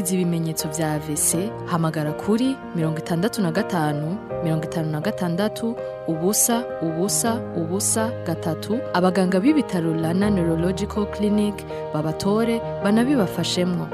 wumviriza ibimenyetso vya AVC hamagara kuri mirongo itandatu na gatanu mirongo itanu na gatandatu ubusa ubusa ubusa gatatu abaganga b'ibitaro Rana Neurological Clinic babatore banabibafashemwo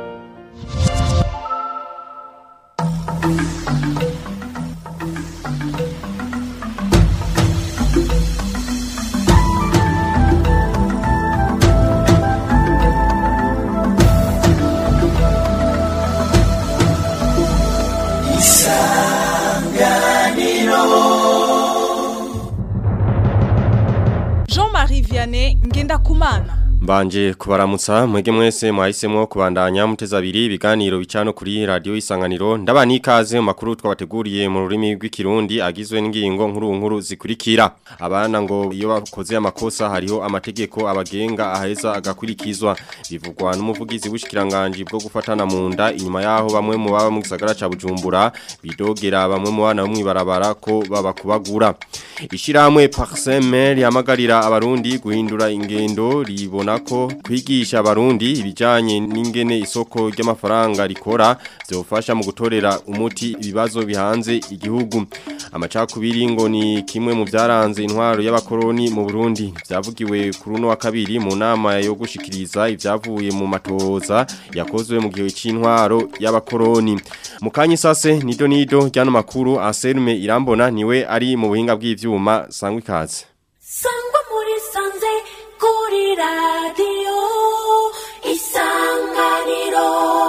Jean-Marie Vianney Ngendakumana Mbanje kubaramutsa mwege mwese mwahisemo kubandanya muteza abiri ibiganiro bicano kuri radio isanganiro ndabani ikaze mu makuru twabateguriye mu rurimi rw'ikirundi agizwe n'ingingo nkuru nkuru zikurikira abana ngo iyo bakoze amakosa hariho amategeko abagenga aheza agakurikizwa bivugwa n'umuvugizi w'ishikiranganje bwo gufatana mu nda inyuma yaho bamwe mu baba mu gisagara ca Bujumbura bidogera bamwe mu bana bo mwibarabara ko babakubagura ishiramwe Parsemer yamagarira abarundi guhindura ingendo ribona ko kwigisha abarundi ibijanye n'ingene isoko ry'amafaranga rikora byofasha mu gutorera umuti ibibazo bihanze igihugu amacakubiri ngo ni kimwe mu byaranze intwaro y'abakoroni mu Burundi byavugiwe kuri uno wa kabiri mu nama yo gushikiriza ibyavuye mu matoza yakozwe mu gihe c'intwaro y'abakoroni mu kanya sase nido nido ryano makuru Anselme Irambona niwe ari mu buhinga bw'ivyuma sangwa ikaze sangwa muri sanze kuri radiyo isanganiro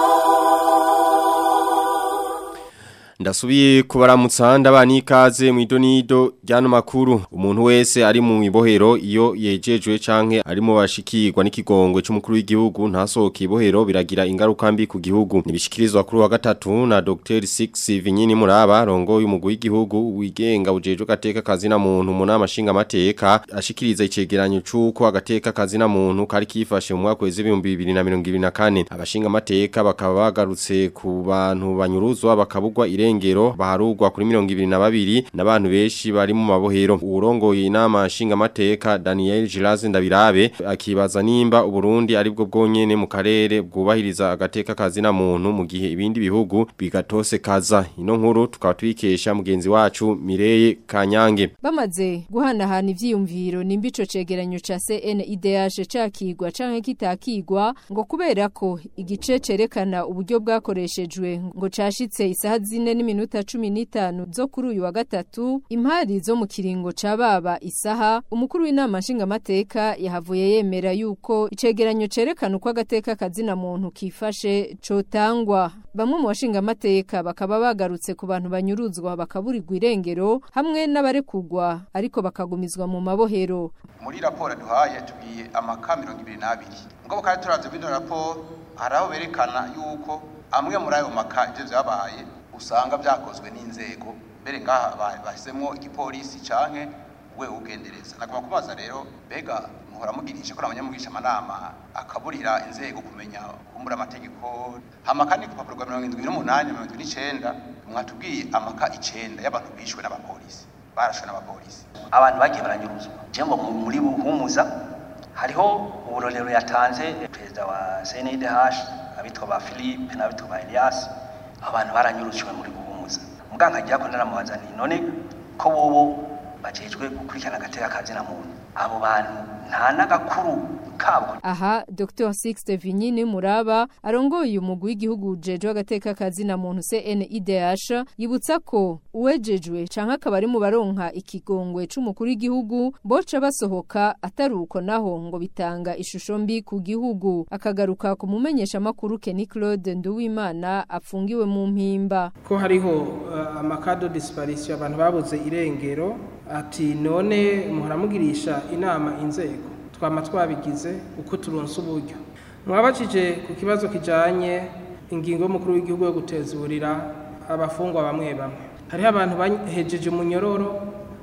Ndasubiye kubaramutsa ndabani ikaze mu idonido ryano makuru umuntu wese ari mu ibohero iyo yejejwe canke ari mu bashikirwa n'ikigongwe c'umukuru w'igihugu ntasohoke ibohero biragira ingaruka mbi ku gihugu nibishikirizwa kuri wa gatatu na Dr. Six Vinyini Muraba rongo y'umugwi w'igihugu wigenga ujejwe gateka kazi na muntu mu nama nshinga mateka ashikiriza icegeranyo c'uko agateka kazi na muntu kari kifashe mu mwaka w'ibihumbi 2024 abashinga mateka bakaba bagarutse ku bantu banyuruzwa bakabugwa irengero baharugwa kuri mirongo ibiri na babiri n'abantu benshi bari mu mabohero urongoye inama nshinga mateka Daniel Giraze Ndabirabe akibaza nimba uburundi aribwo bwonyene mu karere bwubahiriza agateka kazi na muntu mu gihe ibindi bihugu bigatose kaza ino nkuru tukaba twikesha mugenzi wacu Mireye Kanyange bamaze guhanahana ivyiyumviro nimba ico cegeranyo ca CNIDH cakigwa canke kitakigwa ngo kubera ko igice cerekana uburyo bwakoreshejwe ngo cashitse isaha zine n'iminota cumi n'itanu zo kuri uyu wa gatatu impari zo mu kiringo ca baba isaha umukuru w'inama nshingamateka yahavuye yemera yuko icegeranyo cerekana uko agateka kazina muntu kifashe cotangwa bamwe mu bashingamateka bakaba bagarutse ku bantu banyuruzwa bakaburirwa irengero hamwe n'abarekugwa ariko bakagumizwa mu mabohero muri raporo duhaye tubwiye amaka mirongo ibiri n'abiri ngo kandi turavye muri raporo hari aho berekana yuko amwe muri ayo maka ivyo vyabaye usanga vyakozwe n'inzego mbere ngaha bahisemo igipolisi canke we ugendereza nagomba kubaza rero mbega muhora mugirisha ko abanyamugisha amanama akaburira inzego kumenya kumbura amategeko hamaka ni ku rupapuro rwa mirongo indwi n'umunani mirongo indwi n'icenda mwatubwiye amaka icenda y'abantu bishwe n'abapolisi barashwe n'abapolisi abantu bagiye baranyuruzwa jembo muri buhumuza hariho uburorero yatanze perezida wa CNDH abitwa ba Philippe n'abitwa ba Elias abantu baranyurujwe muri buhumuza muganga agiye ko naramubaza nti none ko bobo bajejwe gukurikirana agateka kazi na muntu abo bantu nta n'agakuru kabo aha Dr. Sixte Vinyini Muraba arongoye umugwi w'igihugu ujejwe agateka kazi na muntu CNIDH yibutsa ko uwejejwe canke akaba ari mu baronka ikigongwe c'umukuru w'igihugu boca basohoka ataruko naho ngo bitanga ishusho mbi ku gihugu akagaruka ku mumenyesha makuru Kenny Claude Nduwimana apfungiwe mu mpimba ko hariho uh, amakado disparition abantu babuze irengero ati none muharamugirisha inama inzego twama twabigize uko turonse uburyo mwabajije ku kibazo kijanye ingingo y'umukuru w'igihugu yo gutezurira abafungwa bamwe bamwe hariho abantu bahejeje umunyororo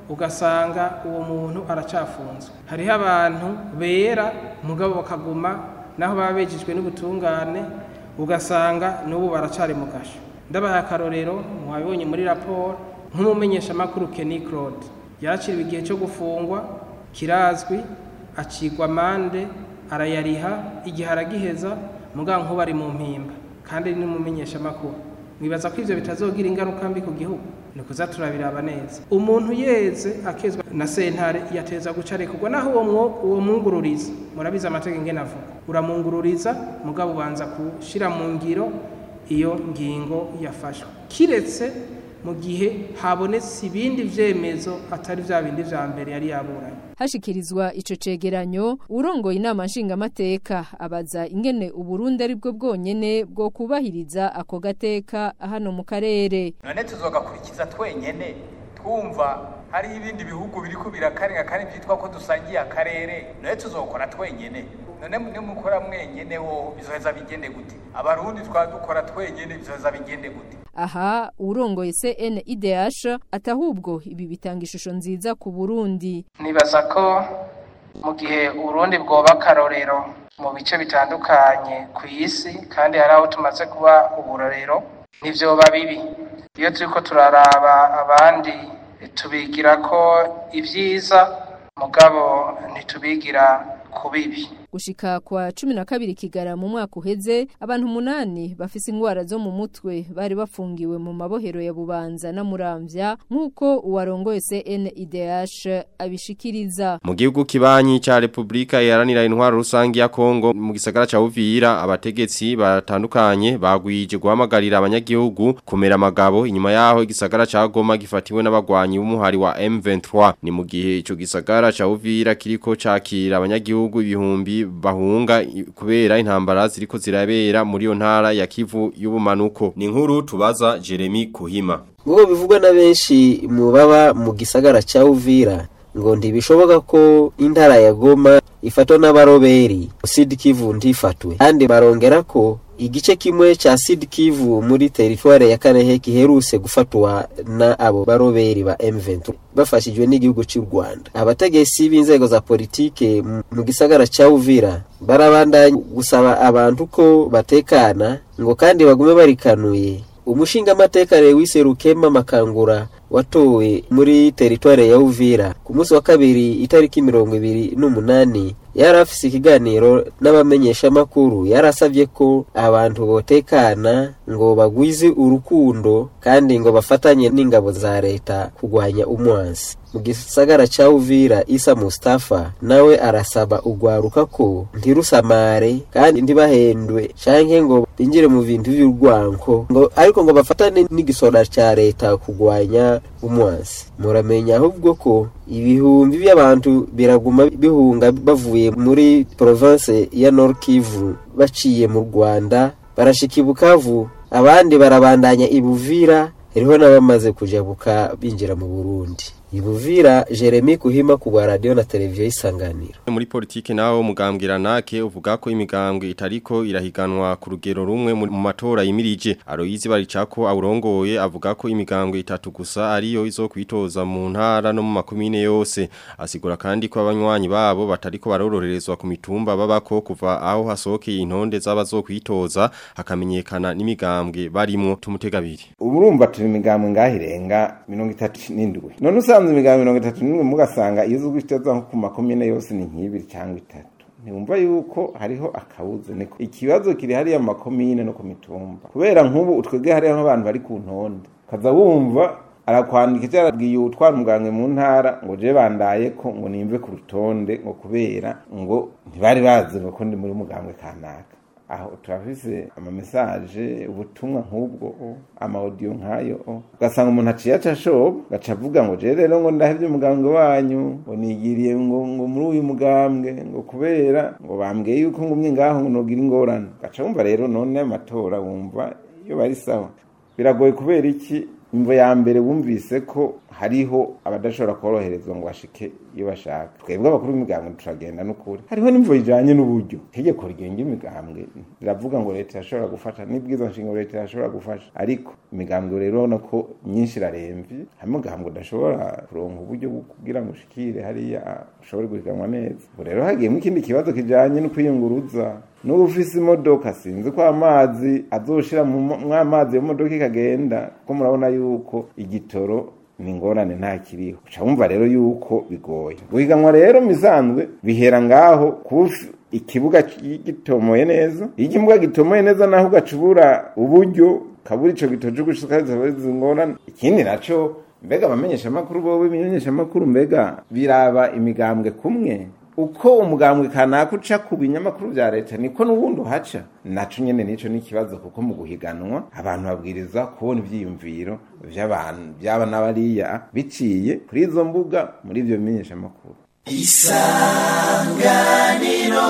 ugasanga uwo muntu aracafunzwe hariho abantu bera mugabo bakaguma naho baba bejejwe n'ubutungane ugasanga n'ubu baracari mu gasho ndabaha akarorero mwabibonye muri raporo nk'umumenyeshamakuru Kenny Claude yakiriwe igihe cyo gufungwa kirazwi acigwa amande arayariha igihe aragiheza muganga nkuba ari mu mpimba kandi n'umumenyeshamakuru mwibaza ko ivyo bitazogira ingaruka mbi ku gihugu ni kuza turabiraba neza umuntu yeze akezwa na sentare yateza guca arekurwa naho uwo mwo- uwo mwungururiza murabizi amategeko ingene avuga uramwungururiza mugabo ubanza gushira mu ngiro iyo ngingo yafashwe kiretse mu gihe habonetse ibindi vyemezo atari vya bindi vya mbere yari yaburanye hashikirizwa ico cegeranyo urongoye inama nshingamateka abaza ingene uburundi ari bwo bwonyene bwo kubahiriza ako gateka hano mu karere none tuzogakurikiza twenyene twumva hariho ibindi bihugu biriko birakarenga kandi vyitwa ko dusangiye akarere none tuzokora twenyene none nimukora mwenyene hoho bizoheza bigende gute abarundi twadukora twenyene bizoheza bigende gute aha urongoye CNIDH atahubwo ibi bitanga ishusho nziza ku Burundi nibaza ko mu gihe urundi bwoba akarorero mu bice bitandukanye ku isi kandi hari aho tumaze kuba uburorero ntivyoba bibi iyo turiko turaraba abandi tubigira ko ibyiza mugabo ntitubigira ku bibi gushika kwa cumi na kabiri kigara mu mwaka uheze abantu umunani bafise ingwara zo mu mutwe bari bafungiwe mu mabohero ya bubanza na muramvya nk'uko uwarongoye CNIDH abishikiriza Mu gihugu kibanyi ca Republika Iharanira Intwaro Rusangi ya Kongo mu gisagara ca Uvira abategetsi batandukanye bagwije guhamagarira abanyagihugu kumera amagabo inyuma yaho igisagara ca Goma gifatiwe n'abagwanyi b'umuhari wa M23 ni mu gihe ico gisagara ca Uvira kiriko cakira abanyagihugu ibihumbi bahunga i- kubera intambara ziriko zirabera muri yo ntara ya Kivu y'ubumanuko ni nkuru tubaza Jeremy Kuhima ngo bivugwa na benshi mu baba mu gisagara cya Uvira ngo ntibishoboka ko intara ya Goma ifatwa n'abaroberi Sud Kivu ntifatwe kandi barongera ko igice kimwe cha Sud Kivu muri teritware ya Karehe kiheruse gufatwa na abo baroberi ba M23 bafashijwe n'igihugu cy'u Rwanda abategetsi b'inzego za politike mu- mu gisagara cya Uvira barabandanya gusaba abantu ko batekana ngo kandi bagume barikanuye umushinga amateka Lewis Rukema Makangura watowe muri teritware ya Uvira ku munsi wa kabiri itariki mirongo ibiri n'umunani yari afise ikiganiro n'abamenyeshamakuru yarasabye ko abantu botekana ngo bagwize urukundo kandi ngo bafatanye n'ingabo za leta kurwanya umwansi mu gisagara ca Uvira Isa Mustafa nawe arasaba ugwaruka ko ntirusamare kandi ntibahendwe canke ngo binjire mu bintu vy'urwanko ngo ariko ngo bafatane n'igisora ca leta kurwanya umwansi muramenya ahubwo ko ibihumbi by'abantu biraguma bihunga bavuye muri province ya Nord Kivu baciye mu Rwanda barashika i Bukavu abandi barabandanya ibuvira hariho n'abamaze kujabuka binjira mu Burundi ibuvira Jeremy Kuhima ku bwa radio na televiziyo isanganiro muri politike naho umugambwira nake uvuga ko imigambwe itariko irahiganwa ku rugero rumwe mu mu matora yimirije Aloyizi baricako awurongoye avuga ko imigambwe itatu gusa ariyo izokwitoza mu ntara no mu makomine yose asigura kandi ko abanywanyi babo batariko barororerezwa ku mitumba babako kuva aho hasokeye intonde z'abazokwitoza hakamenyekana n'imigambwe barimo tumutegabiri urumva turi imigambwe ngaho irenga mirongo itatu n'indwi none usanze imigambwe mirongo itatu n'indwi mugasanga iyo uzwi itoza nko ku makomine yose ni nk'ibiri cyangwa itatu ntiwumva yuko hariho akabuze niko ikibazo kiri hariya mu makomine no ku mitumba kubera nk'ubu utwebwe hariho nk'abantu bari ku ntonde ukaza wumva arakwandika icyo yarabwiye utwara umuganga mu ntara ngo je bandaye ko ngo nimve ku rutonde ngo kubera ngo ntibari bazi ngo ko ndi muri mugambwe kanaka aho turafise amamesaje ubutumwa nk'ubwo amaudio nk'ayo ugasanga umuntu aciye aca shoba gaca avuga ngo je rero ngo ndahevye umugambwe wanyu ngo nigiriye ngo ngo muri uyu mugambwe ngo kubera ngo bambwiye yuko ngumye ngaho ngo nogira ingorane gaca wumva rero none amatora wumva iyo bari sawa biragoye kubera iki imvo ya mbere bumvise ko hariho abadashobora koroherezwa ngo bashike iyo bashaka twebwe abakuru b'imigambwe turagenda n'ukuri hariho n'imvo ijanye n'uburyo itegeko rigenga imigambwe riravuga ngo leta irashobora gufasha n'ibwiza nshinga leta irashobora gufasha ariko imigambwe rero urabona ko myinshi iraremvye hamwe umugambwe udashobora kuronka uburyo bwo kugira ngo ushikire hariya ushobore guhiganwa neza ubu rero hagiyemo ikindi kibazo kijanye no kwiyunguruza n'ubu ufise imodoka sinzi ko amazi azoshira mu amazi yo modoka ikagenda ko murabona yuko igitoro ni ingorane nta kiriho uca wumva rero yuko bigoye guhiganwa rero misanzwe bihera ngaho kuba ikibuga gitomoye neza iyo ikibuga gitomoye neza naho ugacubura uburyo kabura ico gitoje gushikariza ngorane ikindi naco mbega abamenyesha amakuru bowe ibimenyesha amakuru mbega biraba imigambwe kumwe uko umugambwe kanaka uca ku binyamakuru vya leta niko n'ubundi uhaca naco nyene nico n'ikibazo kuko mu guhiganwa abantu babwiriza kubona ivyiyumviro vy'abantu vyaba n'abariya biciye kuri izo mbuga muri ivyo bimenyesha amakuru isanganiro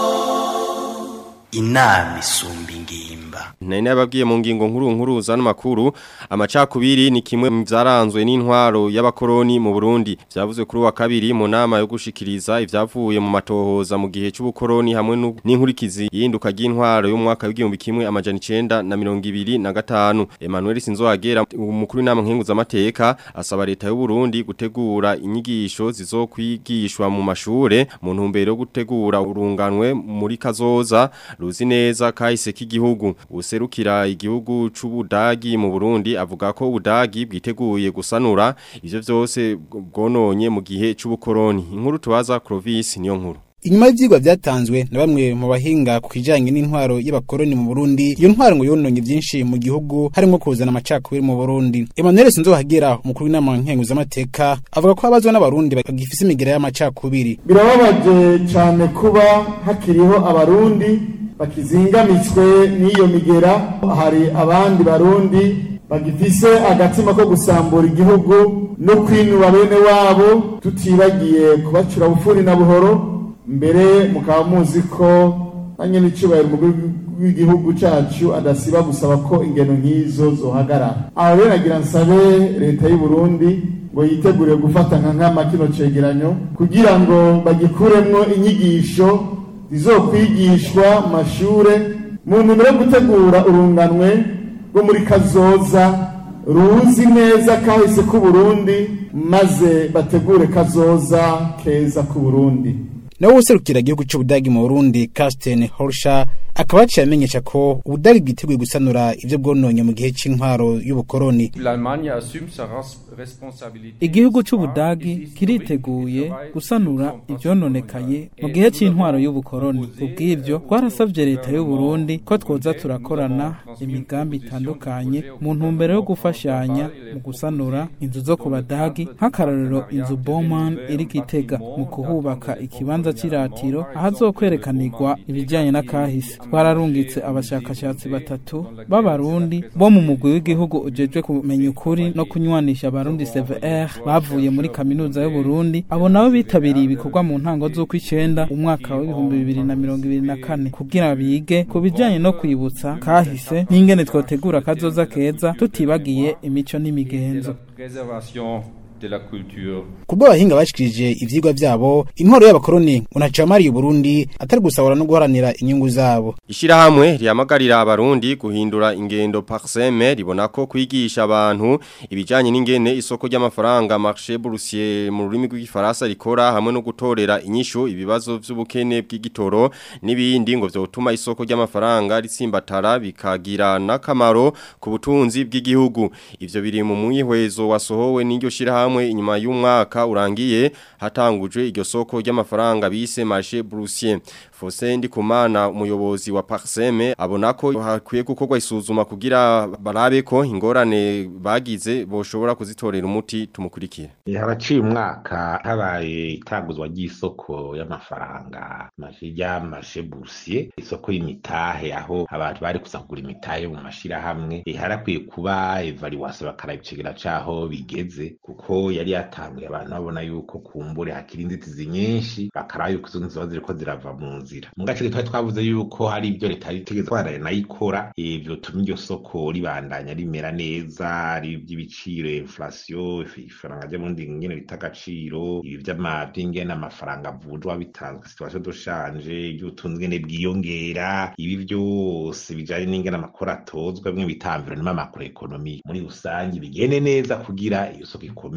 inama isumba ingimba Nari nababwiye mu ngingo nkuru nkuru zano makuru amacakubiri ni kimwe mu vyaranzwe n'intwaro y'abakoroni mu Burundi vyavuzwe kuri wa kabiri mu nama yo gushikiriza ivyavuye mu matohoza mu gihe c'ubukoroni hamwe n'inkurikizi yinduka ry'intwaro yo mu mwaka w'igihumbi kimwe amajana 9 na 25 Emmanuel Sinzohagera umukuru w'inama nkenguza amateka asaba leta y'u Burundi gutegura inyigisho zizokwigishwa mu mashure mu ntumbero yo gutegura urunganwe muri kazoza ruzi neza kahise k'igihugu userukira igihugu c'ubudagi mu Burundi avuga ko ubudagi bwiteguye gusanura ivyo vyose bwononye mu gihe c'ubukoroni inkuru tubaza Clovis niyo nkuru Inyuma y'ivyigwa vyatanzwe na bamwe mu bahinga ku kijanye n'intwaro y'abakoroni mu Burundi, iyo ntwaro ngo yononye vyinshi mu gihugu harimo kuzana amacakubiri mu Burundi. Emmanuel Sinzohagera umukuru w'inama nkenguzamateka avuga ko abazwa n'abarundi bagifise imigira y'amacakubiri. Birababaje cyane kuba hakiriho abarundi bakizingamitswe n'iyo migera, hari abandi barundi bagifise agatima ko gusambura igihugu no kwinuba bene wabo tutibagiye kubacura bufuri na buhoro mbere mukaba muzi ko na nyine icyubahiro umukuru w'igihugu cyacu adasiba gusaba ko ingeno nk'izo zohagarara aho rero nagira nsabe leta y'u Burundi ngo yitegure gufata nka nkama kino cegeranyo kugira ngo bagikuremwo inyigisho zizokwigishwa mu mashure mu ntumbero yo gutegura urunganwe rwo muri kazoza ruzi neza kahise k'u Burundi maze bategure kazoza keza k'u Burundi nawe userukira igihugu cy'ubudagi mu Burundi Carsten Horscher akaba yaciye amenyesha ko ubudagi bwiteguye gusanura ivyo bwononye mu gihe c'intwaro y'ubukoroni igihugu c'ubudagi kiriteguye gusanura ivyononekaye mu gihe c'intwaro y'ubukoroni kubw'ivyo twarasavye leta y'u Burundi ko twoza turakorana imigambi itandukanye mu ntumbero yo gufashanya mu gusanura inzu zo ku badagi nk'akarorero inzu Bowman iri Gitega mu kuhubaka ikibanza c'iratiro ahazokwerekanirwa ibijanye n'akahise twararungitse abashakashatsi batatu b'abarundi bo mu mugwi w'igihugu ujejwe kumenya ukuri no kunywanisha abarundi CVR bavuye muri kaminuza y'u Burundi abo nabo bitabiriye ibikorwa mu ntango z'uko icenda umwaka w'ibihumbi bibiri na mirongo ibiri na kane kugira bige ku bijanye no kwibutsa kahise n'ingene twotegura kazoza keza tutibagiye imico n'imigenzo de la culture. Kubwo abahinga bashikirije ivyigwa vyabo intwaro y'abakoroni unacamariye Burundi atari gusahura no guharanira inyungu zabo. Ishirahamwe ryamagarira abarundi guhindura ingendo parseme ribona ko kwigisha abantu ibijanye n'ingene isoko ry'amafaranga marché boursier mu rurimi rw'igifaransa rikora hamwe no gutorera inyishu ibibazo vy'ubukene bw'igitoro n'ibindi ngo vyotuma isoko ry'amafaranga ritsimbatara bikagira nakamaro ku butunzi bw'igihugu. Ivyo biri mu mwihwezo wasohowe n'iryo shirahamwe hamwe inyuma y'umwaka urangiye hatangujwe iryo soko ry'amafaranga bise marché boursier Fosse Ndikumana umuyobozi wa Parseme abona ko hakwiye gukorwa isuzuma kugira barabe ko ingorane bagize boshobora kuzitorera umuti tumukurikire. Haraciye umwaka habaye itanguzwa ry'isoko y'amafaranga majija marché boursier isoko y'imitahe aho abantu bari kusagura imitahe mu mashira hamwe harakwiye kuba evaluation bakarabicegera caho bigeze kuko yari yatanguye abantu babona yuko kumbure hakiri inzitizi nyinshi bakaraba yuko izo nzitizi ziriko zirava mu nzira mu gace twari twavuze yuko hari ibyo leta yitegeza twaraye nayikora ivyo tuma iryo soko ribandanya rimera neza ari iby'ibiciro inflation ifaranga ryo mundi ngene bita agaciro ibi vy'ingene amafaranga avunjwa bitanzwe situation de change iby'ubutunzi ngene bwiyongera ibi vyose bijanye n'ingene amakuru atozwa bimwe bita environnement macroeconomique muri rusange bigende neza kugira iyo soko ikomere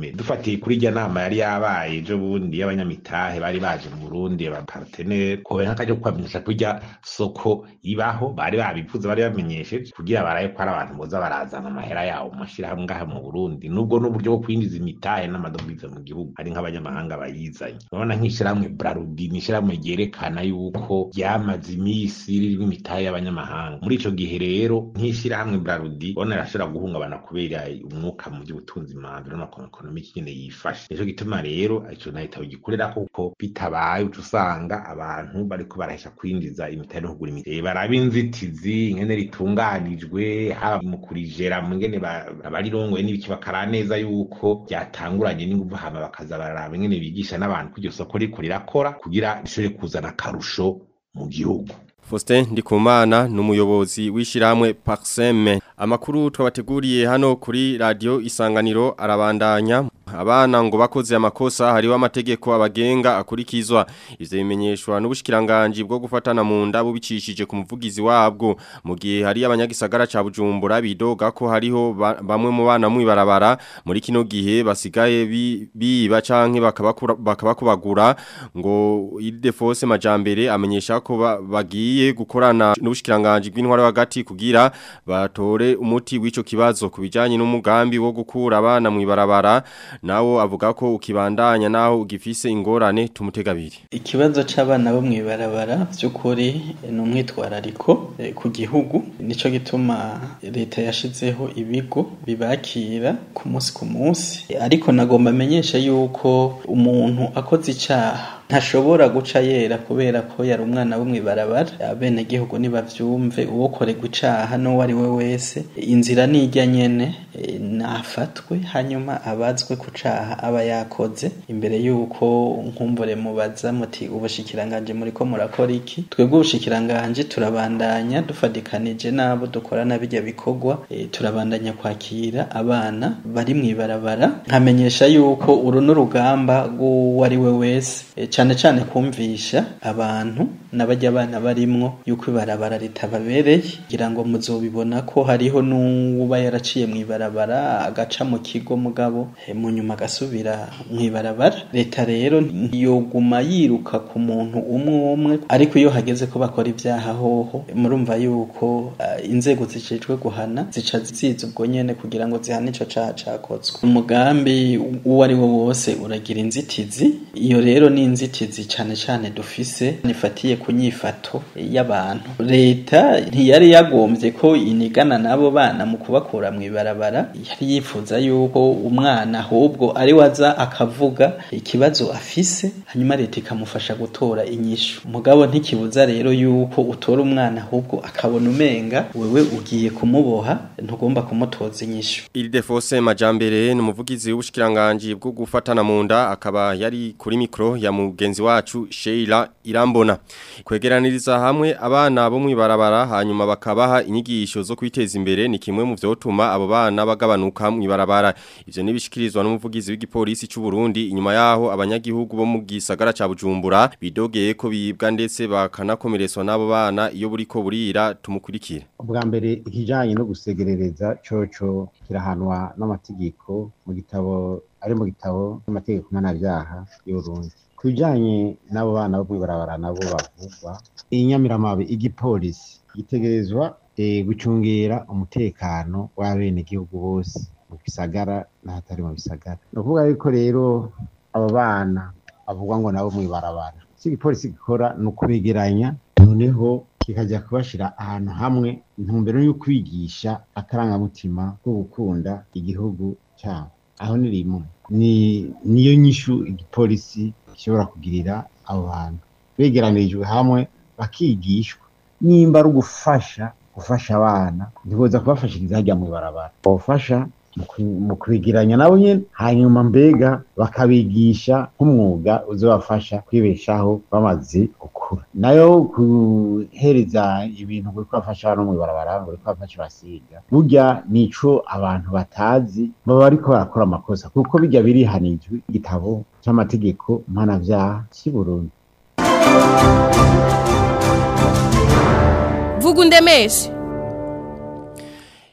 mbere dufatiye kuri irya nama yari yabaye ejo bundi y'abanyamitahe bari baje mu burundi abapartenere kobe nk'akaryo ko kubamenyesha ko irya soko ibaho bari babivuze bari bamenyesheje kugira baraye ko ari abantu boza barazana amahera yawo mu mashirahamwe ngaha mu burundi nubwo n'uburyo bwo kwinjiza imitahe n'amadovize mu gihugu ari nk'abanyamahanga bayizanye urabona nk'ishirahamwe brarudi ni ishirahamwe ryerekana yuko ryamaze imisi ririmo imitahe y'abanyamahanga muri ico gihe rero nk'ishirahamwe brarudi ubona rirashobora guhungabana kubera umwuka mu by'ubutunzi manzi n'amakonomi nyene yifashe nico gituma rero ico na leta gikorera kuko bitabaye uca usanga abantu bariko barahesha kwinjiza imitahe no kugura imitahe baraba inzitizi ingene ritunganijwe haba mu kurijera mu ngene abarirongoye n'ibiki bakara neza yuko byatanguranye n'inguvu hama bakaza bararaba ingene bigisha n'abantu ko iryo soko riko rirakora kugira rishobore kuzana akarusho mu gihugu Faustin Ndikumana numuyobozi wishiramwe Parseme amakuru twabateguriye hano kuri radio Isanganiro arabandanya abana ngo bakoze amakosa hariho amategeko abagenga akurikizwa ivyo bimenyeshwa n'ubushikiranganje bwo gufatana mu nda bubicishije ku muvugizi wabwo mu gihe hari abanyagisagara ca Bujumbura bidoga ko hariho ba, bamwe mu bana mu ibarabara muri kino gihe basigaye biba bi canke bakabakubagura ngo Idefose Majambere amenyesha ko bagiye gukorana n'ubushikiranganje bw'intwara hagati kugira batore umuti w'ico kibazo kubijanye n'umugambi wo gukura abana mu ibarabara nawo avuga ko ukibandanya naho ugifise ingorane tumutegabiri ikibazo c'abana bo mwibarabara by'ukuri ni umwitwarariko e, ku gihugu nico gituma leta yashizeho ibigo bibakira ku munsi ku munsi e, ariko nagomba amenyesha yuko umuntu akoze icaha ntashobora guca yera kubera ko yari umwana wo mwibarabara abene gihugu nibavyumve uwo koregwa icaha no wari we wese inzira nijya nyene e, nafatwe hanyuma abazwe ku caha aba yakoze imbere yuko nkumbure mubaza muti ubushikiranganje muri ko murakora iki twebwe ubushikiranganje turabandanya dufadikanije nabo dukorana bijya bikorwa e, turabandanya kwakira abana bari mwibarabara nkamenyesha yuko uru n'urugamba rw'uwari we wese e, cyane cyane kumvisha abantu n'abajya abana barimwo yuko ibarabara ritababereye kugira ngo muzobibona ko hariho n'uba yaraciye mu ibarabara agaca mu kigo mugabo mu nyuma agasubira mu ibarabara leta rero ntiyoguma yiruka ku muntu umwe umwe ariko iyo hageze ko bakora ibyaha hoho murumva yuko uh, inzego zijejwe guhana zica ziza ubwo nyene kugira ngo zihane ico caha cakozwe umugambi uwo ari wo wose uragira inzitizi iyo rero ni inzitizi cane cane dufise nifatiye ku nyifato y'abantu leta ntiyari yagombye ko inigana n'abo bana mu kubakura mu ibarabara yari yifuza yuko umwana ahubwo ari waza akavuga ikibazo afise hanyuma leta ikamufasha gutora inyishu mugabo ntikibuza rero yuko utora umwana ahubwo akabona umenga wewe ugiye kumuboha ntugomba kumutoza inyishu Ildefose Majambere ni umuvugizi w'ubushikiranganje bwo gufatana mu nda akaba yari kuri mikro ya mugenzi wacu Sheila Irambona kwegeraniriza hamwe abana bo mwibarabara hanyuma bakabaha inyigisho zo kwiteza imbere ni kimwe mu vyotuma abo bana bagabanuka mwibarabara ivyo nibishikirizwa n'umuvugizi w'igipolisi cy'u Burundi inyuma yaho abanyagihugu bo mu gisagara ca Bujumbura bidogeye ko bibwa ndetse bakanakomeretswa n'abo bana iyo buriko burira tumukurikira ubwa mbere ikijanye no gusegerereza coco kirahanwa n'amategeko mu gitabo ari mu gitabo n'amategeko mpanabyaha y'Uburundi kubijanye n'abo bana bo mwibarabara nabo bavugwa inyamiramabe igipolisi gitegerezwa e, gucungera umutekano w'abene gihugu bose mu bisagara n'ahatari mu bisagara ni ukuvuga yuko rero abo bana bavugwa ngo nabo mwibarabara si igipolisi gikora ni ukubegeranya noneho kikajya kubashira ahantu hamwe intumbero yo kwigisha akarangamutima ko gukunda igihugu cyabo aho ni rimwe ni niyo nyishu igipolisi gishobora kugirira abo bantu begeranirijwe hamwe bakigishwa nimba ari ugufasha gufasha abana ntiboza kubafashiriza hajya mu ibarabara bafasha mu kwegeranya nabo nyine hanyuma mbega bakabigisha nk'umwuga uzabafasha kwibeshaho bamaze gukura nayo guhereza ibintu kuri kubafasha no mu ibarabara ngo uri kubafasha basiga burya nico abantu batazi baba bariko barakora amakosa kuko bijya birihanijwe igitabo c'amategeko mpanavyaha cy'i Burundi vuga undemeshe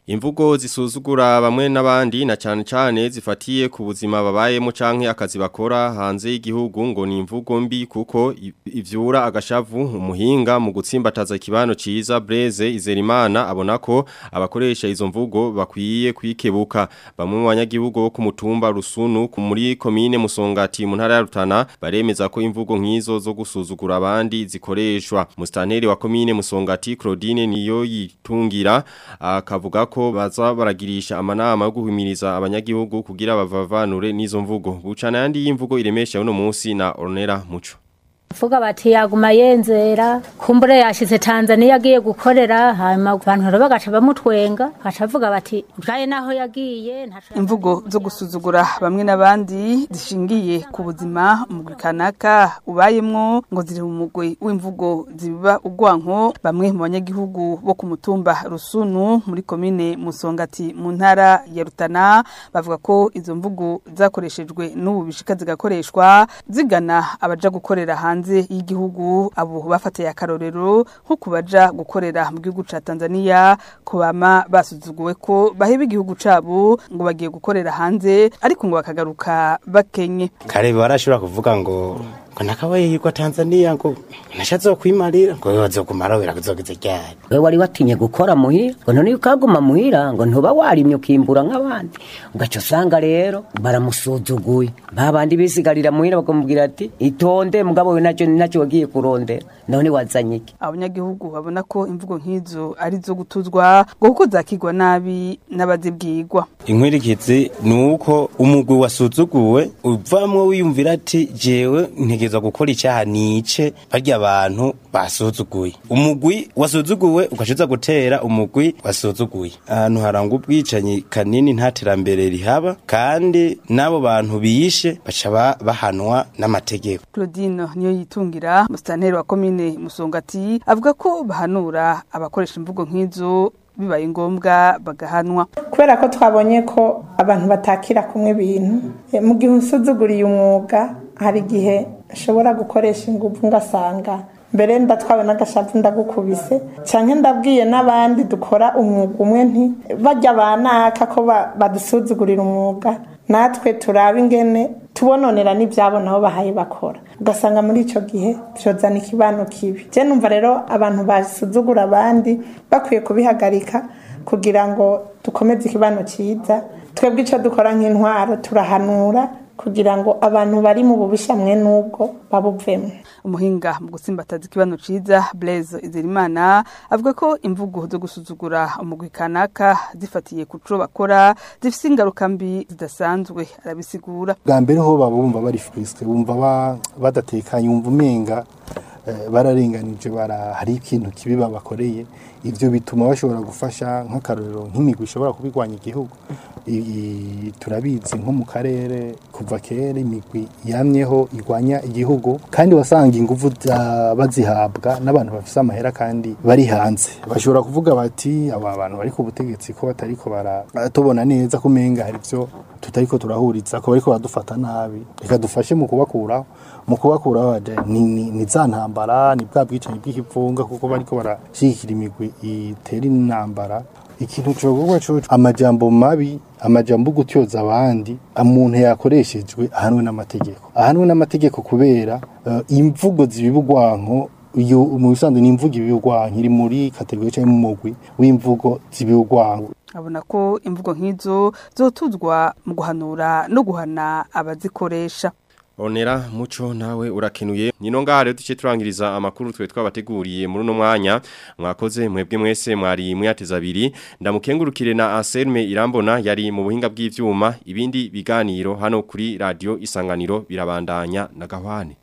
Imvugo zisuzugura bamwe n'abandi na cyane cyane zifatiye ku buzima babayemo canke akazi bakora hanze y'igihugu ngo ni imvugo mbi kuko i- ivyura agashavu umuhinga mu gutsimbataza ikibano ciza Blaise Izerimana abona ko abakoresha izo mvugo bakwiye kwikebuka bamwe mu banyagihugu bo ku mutumba Rusunu ku muri komine Musongati mu ntara ya Rutana baremeza ko imvugo nk'izo zo gusuzugura abandi zikoreshwa mustaneri wa komine Musongati Claudine niyo yitungira akavuga ko baza baragirisha amanama yo guhimiriza abanyagihugu kugira bavavanure n'izo mvugo bucana yandi y'imvugo iremesha uno munsi na Ornera Muco vuga bati yaguma yenzera kumbure yashize Tanzania agiye gukorera hanyuma abantu rero bagaca bamutwenga bagaca bavuga bati bwaye naho yagiye ntaco imvugo zo gusuzugura bamwe n'abandi zishingiye ku buzima umugwi kanaka ubayemwo ngo ziri mu mugwi w'imvugo zibiba ugwanko bamwe mu banyagihugu bo ku mutumba rusunu muri komine musongati mu ntara ya rutana bavuga ko izo mvugo zakoreshejwe n'ubu bishika zigakoreshwa zigana abaja gukorera hanze y'igihugu abo bafatiye akarorero nko kubaja gukorera mu gihugu ca Tanzania ko bama basuzuguwe ko baheba igihugu cabo ngo bagiye gukorera hanze ariko ngo bakagaruka bakenye kare barashobora kuvuga ngo ngo nakabaye yirwa Tanzania ngo nashatse kwimarira ngo bazokumara wera kuzogeze ryari we wari watinye gukora muhira ngo none ukaguma muhira ngo ntuba warimye ukimbura nk'abandi ugaca usanga rero baramusuzuguye babandi bisigarira muhira bakamubwira ati itonde mugabo we nacyo nacyo wagiye kurondera none wazanye iki abanyagihugu babona ko imvugo nk'izo ari zo gutuzwa ngo kuko zakigwa nabi n'abazibwirwa inkwirikizi ni uko umugwi wasuzuguwe uvamwo wiyumvira ati jewe ntegerezwa gukora icyaha nice barya abantu basuzuguye umugwi wasuzuguwe ugashiza gutera umugwi wasuzuguye ahantu haranga ubwicanyi kanini nta terambere rihaba kandi n'abo bantu biyishe baca ba- bahanwa n'amategeko Claudine niyo yitungira musitanteri wa komine musongati avuga ko bahanura abakoresha imvugo nk'izo bibaye ngombwa bagahanwa kubera ko twabonye ko abantu batakira kumwe ibintu eh, mu gihe usuzuguriye umwuga hari igihe ashobora gukoresha ingufu ngasanga mbere ndatwawe n'agashavu ndagukubise cyane ndabwiye n'abandi dukora umwuga umwe nti bajya banaka ko ba- badusuzugurira umwuga natwe turaba ingene tubononera n'ibyabo nabo bahaye bakora ugasanga muri icyo gihe byozana ikibano kibi je numva rero abantu basuzugura abandi bakwiye kubihagarika kugira ngo dukomeze ikibano cyiza twebwe icyo dukora nk'intwaro turahanura kugira ngo abantu bari mu bubisha mwe n'ubwo babuvemo umuhinga mu gusimbataza ikibano ciza Blaise Izirimana avuga ko imvugo zo gusuzugura umugwi kanaka zifatiye ku co bakora zifise ingaruka mbi zidasanzwe arabisigura bwa mbere ho baba bumva bari frisque bumva ba- badatekanye wumva umenga eh, bararenganije bara hari ikintu kibi babakoreye ivyo bituma bashobora gufasha nk'akarorero nk'imigwi ishobora kubigwanya igihugu I- i- turabizi nko mu karere kuva kera imigwi yamyeho igwanya igihugu kandi wasanga inguvu za- bazihabwa n'abantu bafise amahera kandi bari hanze bashobora kuvuga bati aba bantu bari ku butegetsi ko batariko bara tubona neza ko umenga hari ivyo tutariko turahuriza ko bariko baradufata nabi reka dufashe mu kubakuraho mu kubakuraho baje ni, ni, ni za ntambara ni bwa bwicanyi bw'ikivunga kuko bariko barashigikira imigwi itera intambara ikintu cogogwa coco amajambo mabi amajambo gutyoza abandi umuntu yakoreshejwe ahanwe n'amategeko ahanwe n'amategeko kubera uh, imvugo zibibugwanko iyo mu bisanzwe ni imvugo ibibugwanko iri muri kategori cyangwa mu mugwi w'imvugo zibibugwanko abona ko imvugo nk'izo zotuzwa mu guhanura no guhana abazikoresha Onera muco nawe urakenuye nino ngaha rero duce turangiriza amakuru twe twabateguriye muri uno mwanya mwakoze mwebwe mwese mwari mwateza abiri ndamukengurukire na Anselme Irambona yari mu buhinga bw'ivyuma ibindi biganiro hano kuri radio Isanganiro birabandanya na gahwane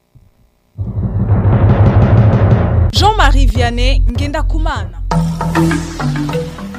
Jean-Marie Vianney ngenda kumana